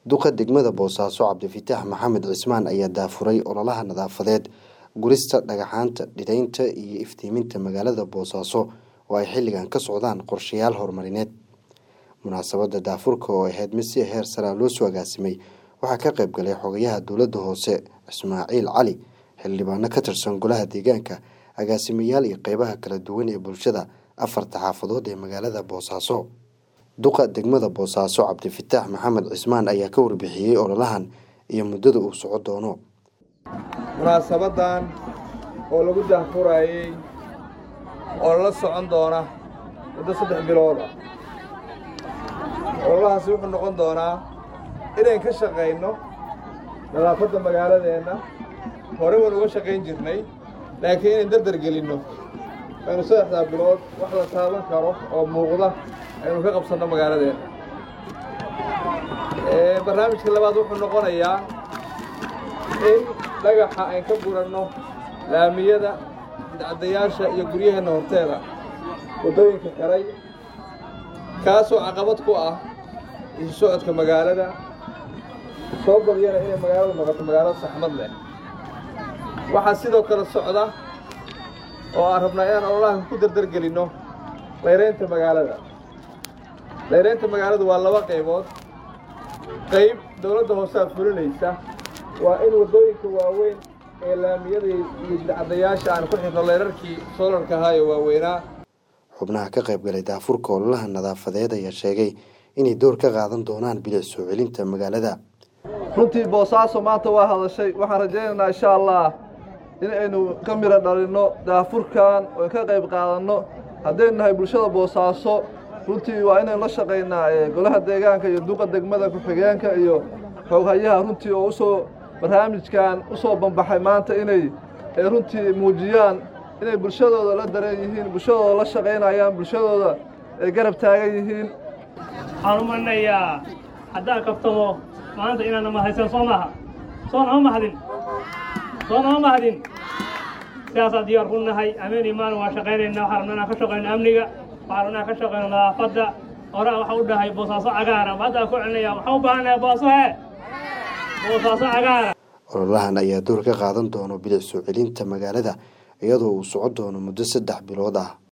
duqa degmada boosaaso cabdifitaax maxamed cismaan ayaa daafuray ololaha nadaafadeed gurista dhagaxaanta dhiraynta iyo iftiiminta magaalada boosaaso oo ay xilligan ka socdaan qorshayaal horumarineed munaasabada daafurka oo ahayd mid si heer saraa loo soo agaasimay waxaa ka qayb galay xogayaha dowladda hoose ismaaciil cali xildhibaano ka tirsan golaha deegaanka agaasimayaal iyo qeybaha kala duwan ee bulshada afarta xaafadood ee magaalada boosaaso duqa degmada boosaaso cabdifitaax maxamed cismaan ayaa ka warbixiyey ololahan iyo muddada uu soco doono munaasabadan oo lagu daahfurayey oo lala socon doona muddo saddex bilood ah ololahaasi wuxuu noqon doonaa inayn ka shaqayno nadaafadda magaaladeenna hore waan uga shaqayn jirnay laakiin inayn dardar gelinno aynu saddexdaa bilood wax la taaban karo oo muuqda aynu ka qabsanno magaaladeenna barnaamijka labaad wuxuu noqonayaa in dhagaxa ayn ka guranno laamiyada bidcadayaasha iyo guryaheenna horteeda waddooyinka xiray kaasoo caqabad ku ah isu socodka magaalada soo badiyana inay magaaladu noqoto magaalada saxmad leh waxaa sidoo kale socda oo aan rabnaa inaan ololaha ku dardargelinno layraynta magaalada layraynta magaaladu waa laba qaybood qayb dowladda hoosead fulinaysa waa in waddooyinka waaweyn ee laamiyada iyo bidcadayaasha aan ku xirno layrarkii soolarka ahaayo waaweynaa xubnaha ka qayb galay daafurka ololaha nadaafadeed ayaa sheegay inay door ka qaadan doonaan bilic soo celinta magaalada runtii boosaaso maanta waa hadashay waxaan rajaynaynaa insha allah in aynu ka midho dhalinno daafurkan oon ka qayb qaadanno haddaynu nahay bulshada boosaaso runtii waa inaynu la shaqaynaa golaha deegaanka iyo duqa degmada ku-xigeenka iyo xooghayaha runtii oo usoo barnaamijkan u soo bambaxay maanta inay runtii muujiyaan inay bulshadooda la dareen yihiin bulshadooda la shaqaynayaan bulshadooda ay garab taagan yihiin waxaan u marinayaa haddaan kaftamo maanta inaana mahadsan soo maaha soo nama mahadin soo nama mahadin sidaasaa diyaar ku nahay ameen iyo maalin waa shaqaynaynaa waxaa rabna inaan ka shaqayno amniga waxaa rabna inaan ka shaqayno nadaafadda horaa waxaa u dhahay boosaaso cagaara haddaa ku celinaya waxaan u baahanahay booso he boosaaso cagaara ololahan ayaa door ka qaadan doono bilic soo celinta magaalada iyadoo uu soco doono muddo saddex bilood ah